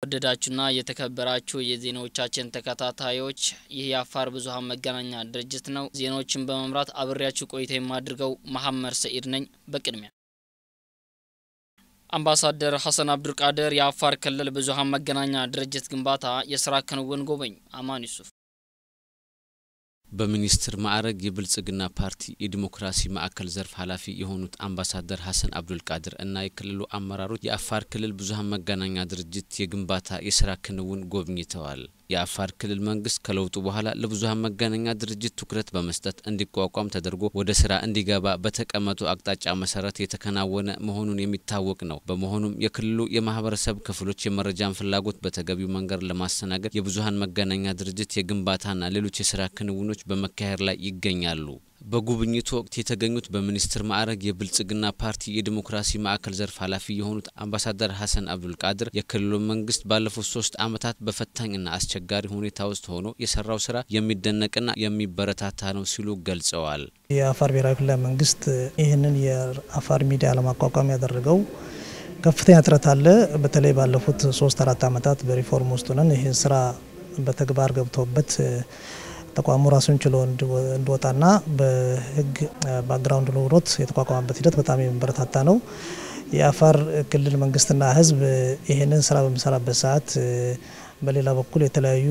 ወደዳችሁና የተከበራችሁ የዜናዎቻችን ተከታታዮች ይህ የአፋር ብዙኃን መገናኛ ድርጅት ነው። ዜናዎችን በመምራት አብሬያችሁ ቆይታ የማድርገው መሐመድ ሰኢድ ነኝ። በቅድሚያ አምባሳደር ሐሰን አብዱልቃድር የአፋር ክልል ብዙኃን መገናኛ ድርጅት ግንባታ የስራ ክንውን ጎበኙ። አማን ዩሱፍ በሚኒስትር ማዕረግ የብልጽግና ፓርቲ የዲሞክራሲ ማዕከል ዘርፍ ኃላፊ የሆኑት አምባሳደር ሐሰን አብዱልቃድር እና የክልሉ አመራሮች የአፋር ክልል ብዙኃን መገናኛ ድርጅት የግንባታ የስራ ክንውን ጎብኝተዋል። የአፋር ክልል መንግስት ከለውጡ በኋላ ለብዙኃን መገናኛ ድርጅት ትኩረት በመስጠት እንዲቋቋም ተደርጎ ወደ ስራ እንዲገባ በተቀመጡ አቅጣጫ መሰረት የተከናወነ መሆኑን የሚታወቅ ነው። በመሆኑም የክልሉ የማህበረሰብ ክፍሎች የመረጃን ፍላጎት በተገቢው መንገድ ለማስተናገድ የብዙኃን መገናኛ ድርጅት የግንባታና ሌሎች የስራ ክንውኖች በመካሄድ ላይ ይገኛሉ። በጉብኝቱ ወቅት የተገኙት በሚኒስትር ማዕረግ የብልጽግና ፓርቲ የዲሞክራሲ ማዕከል ዘርፍ ኃላፊ የሆኑት አምባሳደር ሐሰን አብዱልቃድር የክልሉ መንግስት ባለፉት ሶስት ዓመታት በፈታኝና አስቸጋሪ ሁኔታ ውስጥ ሆኖ የሰራው ስራ የሚደነቅና የሚበረታታ ነው ሲሉ ገልጸዋል። የአፋር ብሔራዊ ክልላዊ መንግስት ይህንን የአፋር ሚዲያ ለማቋቋም ያደረገው ከፍተኛ ጥረት አለ። በተለይ ባለፉት ሶስት አራት ዓመታት በሪፎርም ውስጥ ሆነን ይህን ስራ በተግባር ገብቶበት ተቋሙ ራሱን ችሎ እንዲወጣና በህግ ባክግራውንድ ኖሮት የተቋቋመበት ሂደት በጣም የሚበረታታ ነው። የአፋር ክልል መንግስትና ህዝብ ይህንን ስራ በሚሰራበት ሰዓት በሌላ በኩል የተለያዩ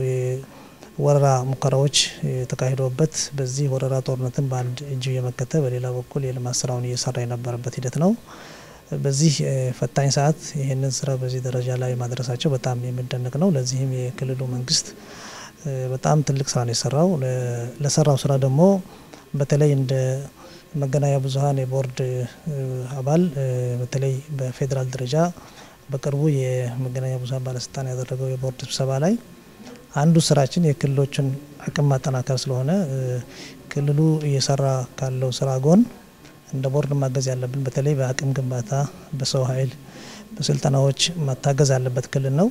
ወረራ ሙከራዎች ተካሂዶበት በዚህ ወረራ ጦርነትን በአንድ እጅ እየመከተ በሌላ በኩል የልማት ስራውን እየሰራ የነበረበት ሂደት ነው። በዚህ ፈታኝ ሰዓት ይህንን ስራ በዚህ ደረጃ ላይ ማድረሳቸው በጣም የሚደነቅ ነው። ለዚህም የክልሉ መንግስት በጣም ትልቅ ስራ ነው የሰራው። ለሰራው ስራ ደግሞ በተለይ እንደ መገናኛ ብዙኃን የቦርድ አባል በተለይ በፌዴራል ደረጃ በቅርቡ የመገናኛ ብዙኃን ባለስልጣን ያደረገው የቦርድ ስብሰባ ላይ አንዱ ስራችን የክልሎችን አቅም ማጠናከር ስለሆነ ክልሉ እየሰራ ካለው ስራ ጎን እንደ ቦርድ ማገዝ ያለብን በተለይ በአቅም ግንባታ፣ በሰው ኃይል፣ በስልጠናዎች ማታገዝ ያለበት ክልል ነው።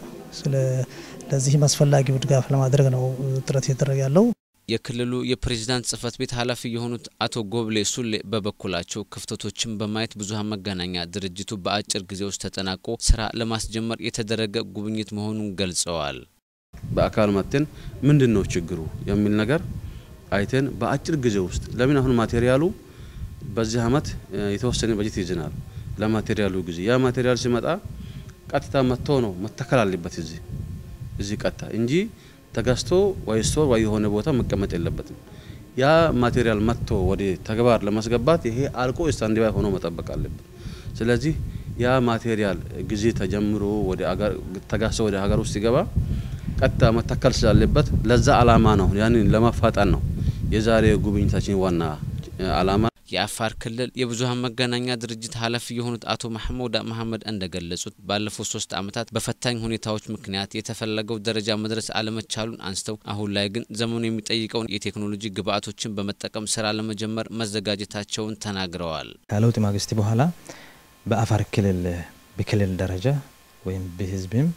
ለዚህም አስፈላጊው ድጋፍ ለማድረግ ነው ጥረት እየተደረገ ያለው። የክልሉ የፕሬዝዳንት ጽህፈት ቤት ኃላፊ የሆኑት አቶ ጎብሌ ሱሌ በበኩላቸው ክፍተቶችን በማየት ብዙኃን መገናኛ ድርጅቱ በአጭር ጊዜ ውስጥ ተጠናቆ ስራ ለማስጀመር የተደረገ ጉብኝት መሆኑን ገልጸዋል። በአካል መጥተን ምንድን ነው ችግሩ የሚል ነገር አይተን በአጭር ጊዜ ውስጥ ለምን አሁን ማቴሪያሉ በዚህ አመት የተወሰነ በጀት ይዘናል ለማቴሪያሉ ጊዜ ያ ማቴሪያል ሲመጣ ቀጥታ መጥቶ ነው መተከል አለበት እዚህ እዚህ ቀጥታ እንጂ ተገዝቶ ወይ ስቶር ወይ የሆነ ቦታ መቀመጥ የለበትም። ያ ማቴሪያል መጥቶ ወደ ተግባር ለማስገባት ይሄ አልቆ ስታንድ ባይ ሆኖ መጠበቅ አለበት። ስለዚህ ያ ማቴሪያል ጊዜ ተጀምሮ ወደ አገር ተጋዝቶ ወደ ሀገር ውስጥ ሲገባ ቀጥታ መተከል ስላለበት ለዛ አላማ ነው ያንን ለማፋጠን ነው የዛሬ ጉብኝታችን ዋና አላማ። የአፋር ክልል የብዙኃን መገናኛ ድርጅት ኃላፊ የሆኑት አቶ ማህሙድ መሐመድ እንደገለጹት ባለፉት ሶስት ዓመታት በፈታኝ ሁኔታዎች ምክንያት የተፈለገው ደረጃ መድረስ አለመቻሉን አንስተው አሁን ላይ ግን ዘመኑ የሚጠይቀውን የቴክኖሎጂ ግብዓቶችን በመጠቀም ስራ ለመጀመር መዘጋጀታቸውን ተናግረዋል። ከለውጥ ማግስት በኋላ በአፋር ክልል በክልል ደረጃ ወይም በህዝብም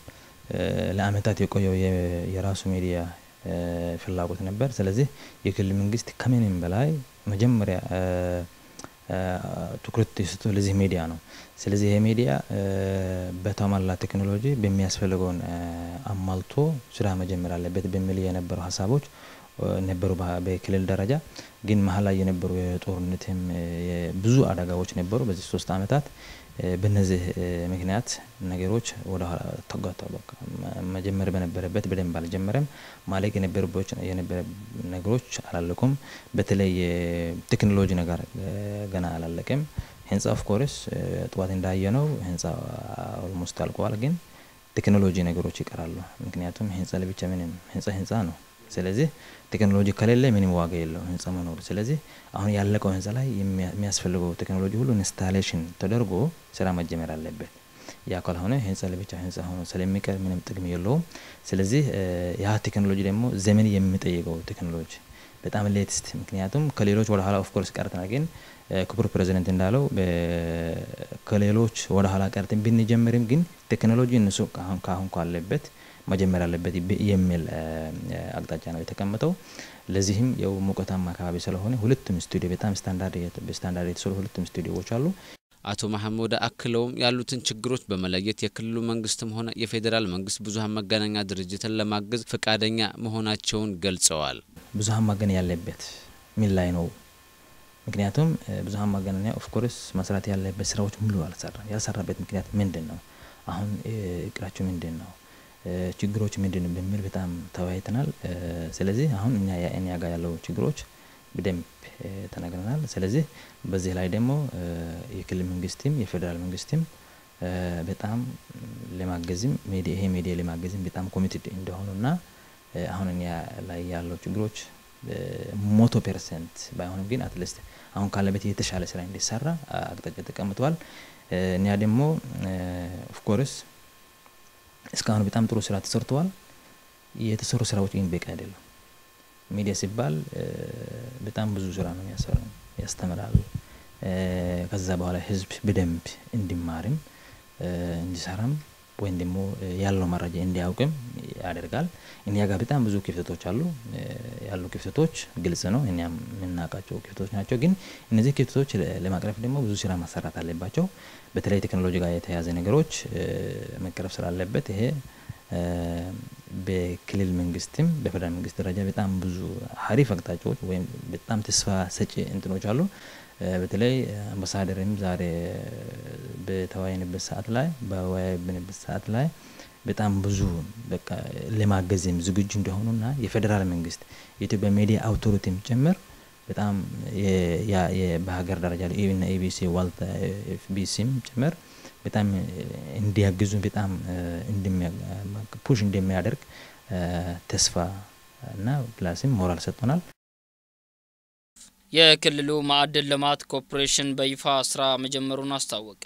ለአመታት የቆየው የራሱ ሚዲያ ፍላጎት ነበር። ስለዚህ የክልል መንግስት ከምንም በላይ መጀመሪያ ትኩረት የሰጠው ለዚህ ሚዲያ ነው። ስለዚህ ይሄ ሚዲያ በተሟላ ቴክኖሎጂ በሚያስፈልገውን አሟልቶ ስራ መጀመር አለበት በሚል የነበሩ ሀሳቦች ነበሩ። በክልል ደረጃ ግን መሀል ላይ የነበሩ የጦርነትም ብዙ አደጋዎች ነበሩ በዚህ ሶስት አመታት። በነዚህ ምክንያት ነገሮች ወደ ኋላ ተጓተው በቃ መጀመር በነበረበት በደንብ አልጀመረም። ማለቅ የነበረበት የነበረ ነገሮች አላለቁም። በተለይ የቴክኖሎጂ ነገር ገና አላለቀም። ህንፃ ኦፍ ኮርስ ጠዋት እንዳየ ነው ህንፃ ኦልሞስት አልቀዋል። ግን ቴክኖሎጂ ነገሮች ይቀራሉ። ምክንያቱም ህንፃ ለብቻ ምንም ህንፃ ህንፃ ነው። ስለዚህ ቴክኖሎጂ ከሌለ ምንም ዋጋ የለው ህንፃ መኖሩ። ስለዚህ አሁን ያለቀው ህንፃ ላይ የሚያስፈልገው ቴክኖሎጂ ሁሉ ኢንስታሌሽን ተደርጎ ስራ መጀመር አለበት። ያ ካልሆነ ህንፃ ለብቻ ህንፃ ሆኖ ስለሚቀር ምንም ጥቅም የለውም። ስለዚህ ያ ቴክኖሎጂ ደግሞ ዘመን የሚጠይቀው ቴክኖሎጂ በጣም ሌትስት፣ ምክንያቱም ከሌሎች ወደ ኋላ ኦፍኮርስ ቀርተናል። ግን ክቡር ፕሬዚደንት እንዳለው ከሌሎች ወደ ኋላ ቀርተን ብንጀምርም ግን ቴክኖሎጂ እነሱ ካሁን ካለበት መጀመር አለበት የሚል አቅጣጫ ነው የተቀመጠው። ለዚህም ያው ሙቀታማ አካባቢ ስለሆነ ሁለቱም ስቱዲዮ በጣም ስታንዳርድ የተሰሩ ሁለቱም ስቱዲዮዎች አሉ። አቶ መሐመድ አክለውም ያሉትን ችግሮች በመለየት የክልሉ መንግስትም ሆነ የፌዴራል መንግስት ብዙሀን መገናኛ ድርጅትን ለማገዝ ፈቃደኛ መሆናቸውን ገልጸዋል። ብዙሀን ማገናኛ ያለበት ምን ላይ ነው? ምክንያቱም ብዙሀን ማገናኛ ኦፍኮርስ መስራት ያለበት ስራዎች ሙሉ አልሰራ ያልሰራበት ምክንያት ምንድን ነው? አሁን እቅዳቸው ምንድን ነው? ችግሮች ምንድን ነው በሚል በጣም ተወያይተናል። ስለዚህ አሁን እኛ እኛ ጋር ያለው ችግሮች በደንብ ተነግረናል። ስለዚህ በዚህ ላይ ደግሞ የክልል መንግስትም የፌዴራል መንግስትም በጣም ለማገዝም ይሄ ሚዲያ ለማገዝም በጣም ኮሚትድ እንደሆኑና አሁን እኛ ላይ ያለው ችግሮች ሞቶ ፐርሰንት ባይሆንም ግን አትሊስት አሁን ካለበት የተሻለ ስራ እንዲሰራ አቅጣጫ ተቀምጠዋል። እኛ ደግሞ ኦፍኮርስ እስካሁን በጣም ጥሩ ስራ ተሰርተዋል። የተሰሩ ስራዎች ግን በቂ አይደለም። ሚዲያ ሲባል በጣም ብዙ ስራ ነው የሚያሰራው፣ ያስተምራል። ከዛ በኋላ ህዝብ በደንብ እንዲማርም እንዲሰራም ወይም ደግሞ ያለው መረጃ እንዲያውቅም ያደርጋል። እኛ ጋር በጣም ብዙ ክፍተቶች አሉ። ያሉ ክፍተቶች ግልጽ ነው፣ እኛም የምናውቃቸው ክፍተቶች ናቸው። ግን እነዚህ ክፍተቶች ለማቅረፍ ደግሞ ብዙ ስራ ማሰራት አለባቸው። በተለይ ቴክኖሎጂ ጋር የተያያዘ ነገሮች መቀረፍ ስላለበት ይሄ በክልል መንግስትም በፌደራል መንግስት ደረጃ በጣም ብዙ ሀሪፍ አቅጣጫዎች ወይም በጣም ተስፋ ሰጪ እንትኖች አሉ። በተለይ አምባሳደርም ዛሬ በተወያይንበት ሰዓት ላይ በወያይብንበት ሰዓት ላይ በጣም ብዙ በቃ ለማገዝም ዝግጁ እንደሆኑና የፌዴራል መንግስት የኢትዮጵያ ሚዲያ አውቶሪቲም ጭምር በጣም በሀገር ደረጃ ኢቢና ኢቢሲ ዋልታ ኤፍቢሲም ጭምር በጣም እንዲያግዙ በጣም ፑሽ እንደሚያደርግ ተስፋ እና ፕላስም ሞራል ሰጥቶናል። የክልሉ ማዕድን ልማት ኮርፖሬሽን በይፋ ስራ መጀመሩን አስታወቀ።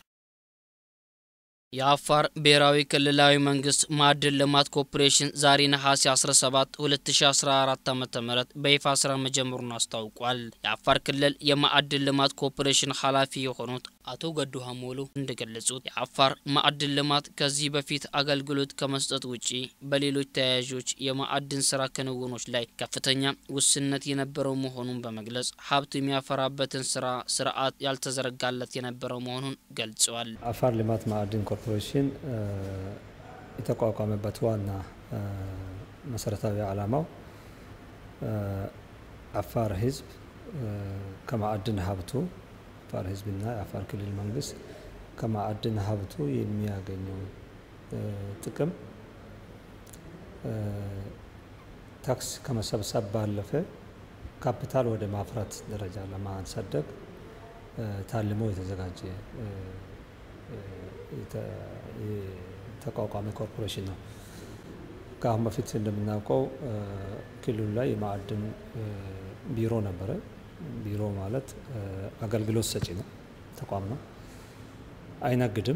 የአፋር ብሔራዊ ክልላዊ መንግስት ማዕድን ልማት ኮርፖሬሽን ዛሬ ነሐሴ 17 2014 ዓ ም በይፋ ስራ መጀመሩን አስታውቋል። የአፋር ክልል የማዕድን ልማት ኮርፖሬሽን ኃላፊ የሆኑት አቶ ገዱ ሀሞሉ እንደገለጹት የአፋር ማዕድን ልማት ከዚህ በፊት አገልግሎት ከመስጠት ውጪ በሌሎች ተያያዦች የማዕድን ስራ ክንውኖች ላይ ከፍተኛ ውስንነት የነበረው መሆኑን በመግለጽ ሀብት የሚያፈራበትን ስራ ስርዓት ያልተዘረጋለት የነበረው መሆኑን ገልጸዋል። አፋር ልማት ማዕድን ኮርፖሬሽን የተቋቋመበት ዋና መሰረታዊ ዓላማው አፋር ህዝብ ከማዕድን ሀብቱ የአፋር ህዝብና የአፋር ክልል መንግስት ከማዕድን ሀብቱ የሚያገኘው ጥቅም ታክስ ከመሰብሰብ ባለፈ ካፒታል ወደ ማፍራት ደረጃ ለማሳደግ ታልሞ የተዘጋጀ የተቋቋመ ኮርፖሬሽን ነው። ከአሁን በፊት እንደምናውቀው ክልሉ ላይ የማዕድን ቢሮ ነበረ። ቢሮ ማለት አገልግሎት ሰጪ ነው፣ ተቋም ነው፣ አይነግድም።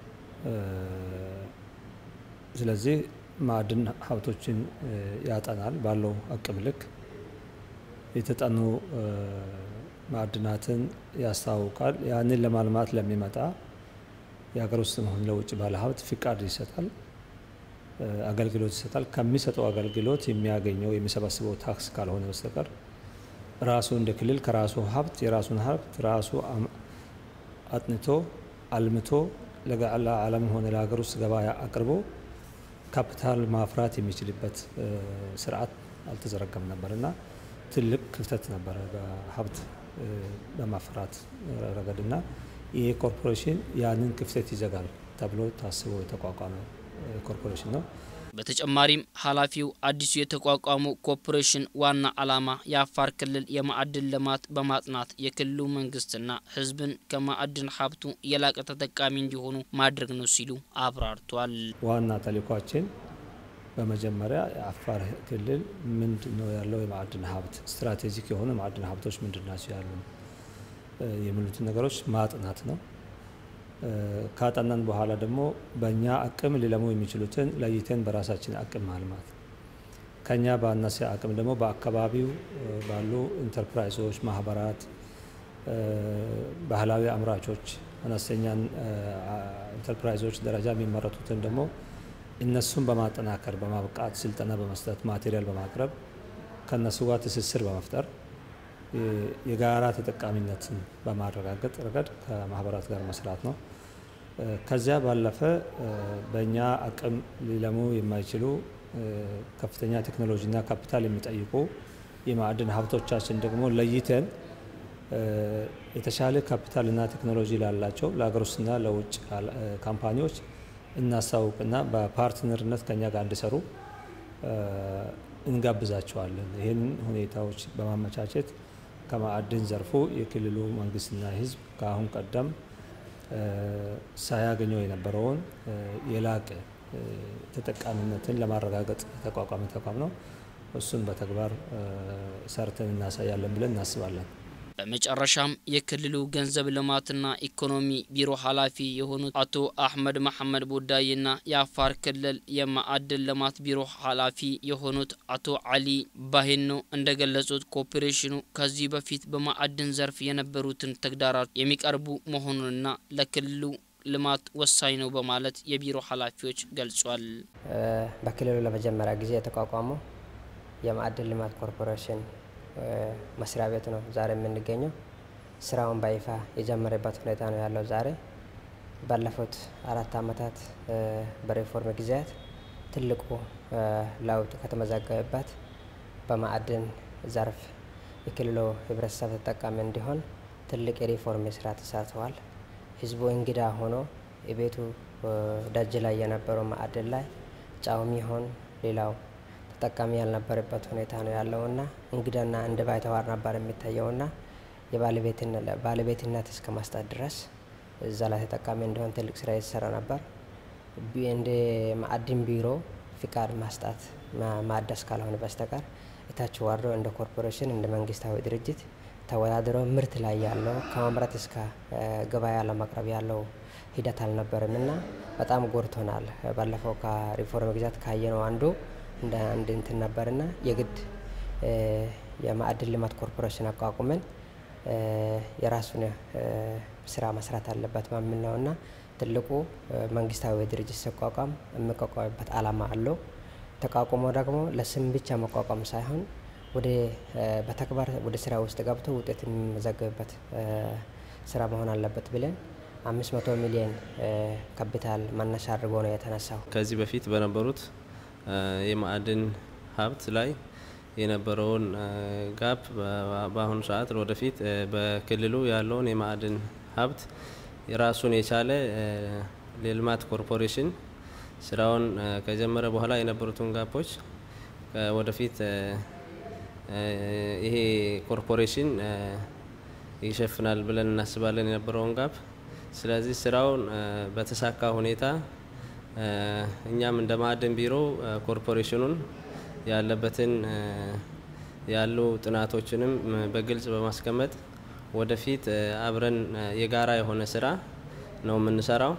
ስለዚህ ማዕድን ሀብቶችን ያጠናል ባለው አቅም ልክ የተጠኑ ማዕድናትን ያስታውቃል። ያንን ለማልማት ለሚመጣ የሀገር ውስጥም ሆነ ለውጭ ባለሀብት ፍቃድ ይሰጣል፣ አገልግሎት ይሰጣል። ከሚሰጠው አገልግሎት የሚያገኘው የሚሰበስበው ታክስ ካልሆነ በስተቀር ራሱ እንደ ክልል ከራሱ ሀብት የራሱን ሀብት ራሱ አጥንቶ አልምቶ ለዓለም ሆነ ለሀገር ውስጥ ገበያ አቅርቦ ካፒታል ማፍራት የሚችልበት ስርዓት አልተዘረጋም ነበር እና ትልቅ ክፍተት ነበረ በሀብት በማፍራት ረገድና ይህ ኮርፖሬሽን ያንን ክፍተት ይዘጋል ተብሎ ታስቦ የተቋቋመ ኮርፖሬሽን ነው። በተጨማሪም ኃላፊው አዲሱ የተቋቋመው ኮርፖሬሽን ዋና ዓላማ የአፋር ክልል የማዕድን ልማት በማጥናት የክልሉ መንግስትና ሕዝብን ከማዕድን ሀብቱ የላቀ ተጠቃሚ እንዲሆኑ ማድረግ ነው ሲሉ አብራርቷል። ዋና ተልዕኳችን በመጀመሪያ የአፋር ክልል ምንድን ነው ያለው የማዕድን ሀብት ስትራቴጂክ የሆኑ የማዕድን ሀብቶች ምንድን ናቸው ያሉ የሚሉትን ነገሮች ማጥናት ነው። ካጠናን በኋላ ደግሞ በእኛ አቅም ሊለሙ የሚችሉትን ለይተን በራሳችን አቅም ማልማት፣ ከኛ ባነሰ አቅም ደግሞ በአካባቢው ባሉ ኢንተርፕራይዞች፣ ማህበራት፣ ባህላዊ አምራቾች፣ አነስተኛ ኢንተርፕራይዞች ደረጃ የሚመረቱትን ደግሞ እነሱን በማጠናከር በማብቃት ስልጠና በመስጠት ማቴሪያል በማቅረብ ከእነሱ ጋር ትስስር በመፍጠር የጋራ ተጠቃሚነትን በማረጋገጥ ረገድ ከማህበራት ጋር መስራት ነው። ከዚያ ባለፈ በእኛ አቅም ሊለሙ የማይችሉ ከፍተኛ ቴክኖሎጂና ካፒታል የሚጠይቁ የማዕድን ሀብቶቻችን ደግሞ ለይተን የተሻለ ካፒታልና ቴክኖሎጂ ላላቸው ለሀገር ውስጥና ለውጭ ካምፓኒዎች እናሳውቅና በፓርትነርነት ከኛ ጋር እንዲሰሩ እንጋብዛቸዋለን። ይህን ሁኔታዎች በማመቻቸት ከማዕድን ዘርፉ የክልሉ መንግስትና ሕዝብ ከአሁን ቀደም ሳያገኘው የነበረውን የላቀ ተጠቃሚነትን ለማረጋገጥ የተቋቋመ ተቋም ነው። እሱን በተግባር ሰርተን እናሳያለን ብለን እናስባለን። በመጨረሻም የክልሉ ገንዘብ ልማትና ኢኮኖሚ ቢሮ ኃላፊ የሆኑት አቶ አህመድ መሐመድ ቦዳይና የአፋር ክልል የማዕድን ልማት ቢሮ ኃላፊ የሆኑት አቶ አሊ ባሂኖ እንደገለጹት ኮርፖሬሽኑ ከዚህ በፊት በማዕድን ዘርፍ የነበሩትን ተግዳሮት የሚቀርቡ መሆኑንና ለክልሉ ልማት ወሳኝ ነው በማለት የቢሮ ኃላፊዎች ገልጿል። በክልሉ ለመጀመሪያ ጊዜ የተቋቋመው የማዕድን ልማት ኮርፖሬሽን መስሪያ ቤት ነው ዛሬ የምንገኘው። ስራውን በይፋ የጀመረበት ሁኔታ ነው ያለው። ዛሬ ባለፉት አራት ዓመታት በሪፎርም ጊዜያት ትልቁ ለውጥ ከተመዘገበበት በማዕድን ዘርፍ የክልሉ ህብረተሰብ ተጠቃሚ እንዲሆን ትልቅ የሪፎርም ስራ ተሰርተዋል። ህዝቡ እንግዳ ሆኖ የቤቱ ደጅ ላይ የነበረው ማዕድን ላይ ጫውም ይሆን ሌላው ተጠቃሚ ያልነበረበት ሁኔታ ነው ያለውና እንግዳና እንደ ባይተዋር ነበር የሚታየውና የባለቤትነት እስከ ማስጣት ድረስ እዛ ላይ ተጠቃሚ እንዲሆን ትልቅ ስራ የተሰራ ነበር። እንደ ማዕድን ቢሮ ፍቃድ ማስጣት ማደስ ካልሆነ በስተቀር እታች ዋርዶ እንደ ኮርፖሬሽን እንደ መንግስታዊ ድርጅት ተወዳድሮ ምርት ላይ ያለው ከማምረት እስከ ገበያ ለማቅረብ ያለው ሂደት አልነበርም እና በጣም ጎድቶናል። ባለፈው ከሪፎርም ግዛት ካየነው አንዱ እንደ አንድ እንትን ነበርና የግድ የማዕድን ልማት ኮርፖሬሽን አቋቁመን የራሱን ስራ መስራት አለበት በሚል ነውና ትልቁ መንግስታዊ ድርጅት ሲቋቋም የሚቋቋምበት ዓላማ አለው። ተቋቁሞ ደግሞ ለስም ብቻ መቋቋም ሳይሆን ወደ በተግባር ወደ ስራ ውስጥ ገብቶ ውጤት የሚመዘገብበት ስራ መሆን አለበት ብለን አምስት መቶ ሚሊዮን ካፒታል መነሻ አድርጎ ነው የተነሳው። ከዚህ በፊት በነበሩት የማዕድን ሀብት ላይ የነበረውን ጋፕ በአሁኑ ሰዓት ወደፊት በክልሉ ያለውን የማዕድን ሀብት የራሱን የቻለ የልማት ኮርፖሬሽን ስራውን ከጀመረ በኋላ የነበሩትን ጋፖች ወደፊት ይሄ ኮርፖሬሽን ይሸፍናል ብለን እናስባለን የነበረውን ጋፕ። ስለዚህ ስራውን በተሳካ ሁኔታ እኛም እንደ ማዕድን ቢሮ ኮርፖሬሽኑን ያለበትን ያሉ ጥናቶችንም በግልጽ በማስቀመጥ ወደፊት አብረን የጋራ የሆነ ስራ ነው የምንሰራው።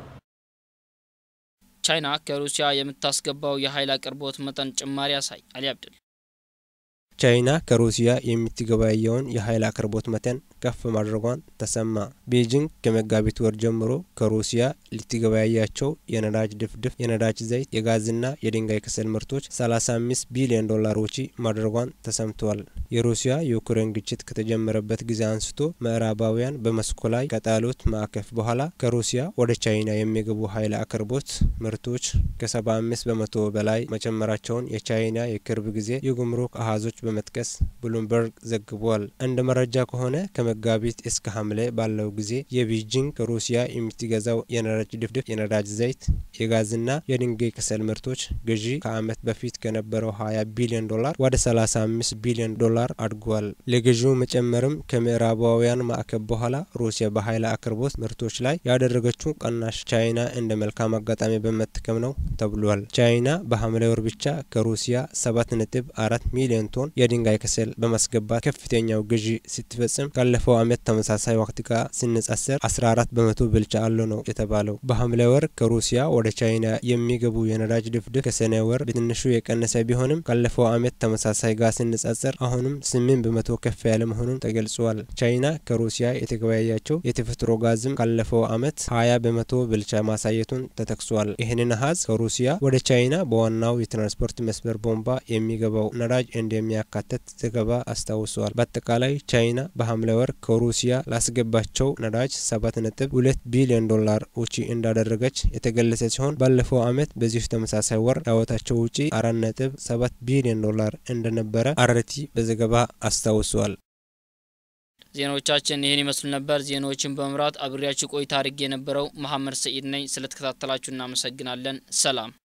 ቻይና ከሩሲያ የምታስገባው የኃይል አቅርቦት መጠን ጭማሪ ያሳይ አሊ አብድል ቻይና ከሩሲያ የምትገበያየውን የኃይል አቅርቦት መጠን ከፍ ማድረጓን ተሰማ። ቤጂንግ ከመጋቢት ወር ጀምሮ ከሩሲያ ልትገበያያቸው የነዳጅ ድፍድፍ፣ የነዳጅ ዘይት፣ የጋዝና የድንጋይ ከሰል ምርቶች 35 ቢሊዮን ዶላር ወጪ ማድረጓን ተሰምተዋል። የሩሲያ የዩክሬን ግጭት ከተጀመረበት ጊዜ አንስቶ ምዕራባውያን በመስኩ ላይ ከጣሉት ማዕቀፍ በኋላ ከሩሲያ ወደ ቻይና የሚገቡ ኃይል አቅርቦት ምርቶች ከ75 በመቶ በላይ መጨመራቸውን የቻይና የቅርብ ጊዜ የጉምሩክ አሃዞች በመጥቀስ ብሉምበርግ ዘግቧል። እንደ መረጃ ከሆነ ከመጋቢት እስከ ሐምሌ ባለው ጊዜ የቤጂንግ ከሩሲያ የምትገዛው የነዳጅ ድፍድፍ፣ የነዳጅ ዘይት፣ የጋዝና የድንጋይ ከሰል ምርቶች ግዢ ከዓመት በፊት ከነበረው 20 ቢሊዮን ዶላር ወደ 35 ቢሊዮን ዶላር አድጓል። ለግዢው መጨመርም ከምዕራባውያን ማዕቀብ በኋላ ሩሲያ በኃይል አቅርቦት ምርቶች ላይ ያደረገችው ቀናሽ ቻይና እንደ መልካም አጋጣሚ በመጠቀም ነው ተብሏል። ቻይና በሐምሌ ወር ብቻ ከሩሲያ 7.4 ሚሊዮን ቶን የድንጋይ ከሰል በማስገባት ከፍተኛው ግዢ ስትፈጽም ካለፈው ዓመት ተመሳሳይ ወቅት ጋር ሲነጻጸር 14 በመቶ ብልጫ አለው ነው የተባለው። በሐምሌ ወር ከሩሲያ ወደ ቻይና የሚገቡ የነዳጅ ድፍድፍ ከሰኔ ወር በትንሹ የቀነሰ ቢሆንም ካለፈው ዓመት ተመሳሳይ ጋር ሲነጻጸር አሁንም 8 በመቶ ከፍ ያለ መሆኑን ተገልጿል። ቻይና ከሩሲያ የተገበያያቸው የተፈጥሮ ጋዝም ካለፈው ዓመት 20 በመቶ ብልጫ ማሳየቱን ተጠቅሷል። ይህንን አሀዝ ከሩሲያ ወደ ቻይና በዋናው የትራንስፖርት መስመር ቦምባ የሚገባው ነዳጅ እንደሚያ እንደሚያካትት ዘገባ አስታውሰዋል። በአጠቃላይ ቻይና በሐምሌ ወር ከሩሲያ ላስገባቸው ነዳጅ ሰባት ነጥብ ሁለት ቢሊዮን ዶላር ውጪ እንዳደረገች የተገለጸ ሲሆን ባለፈው ዓመት በዚሁ ተመሳሳይ ወር ያወጣቸው ውጪ አራት ነጥብ ሰባት ቢሊዮን ዶላር እንደነበረ አርቲ በዘገባ አስታውሰዋል። ዜናዎቻችን ይህን ይመስሉ ነበር። ዜናዎችን በመምራት አብሬያችሁ ቆይታ አድርጌ የነበረው መሐመድ ሰኢድ ነኝ። ስለተከታተላችሁ እናመሰግናለን። ሰላም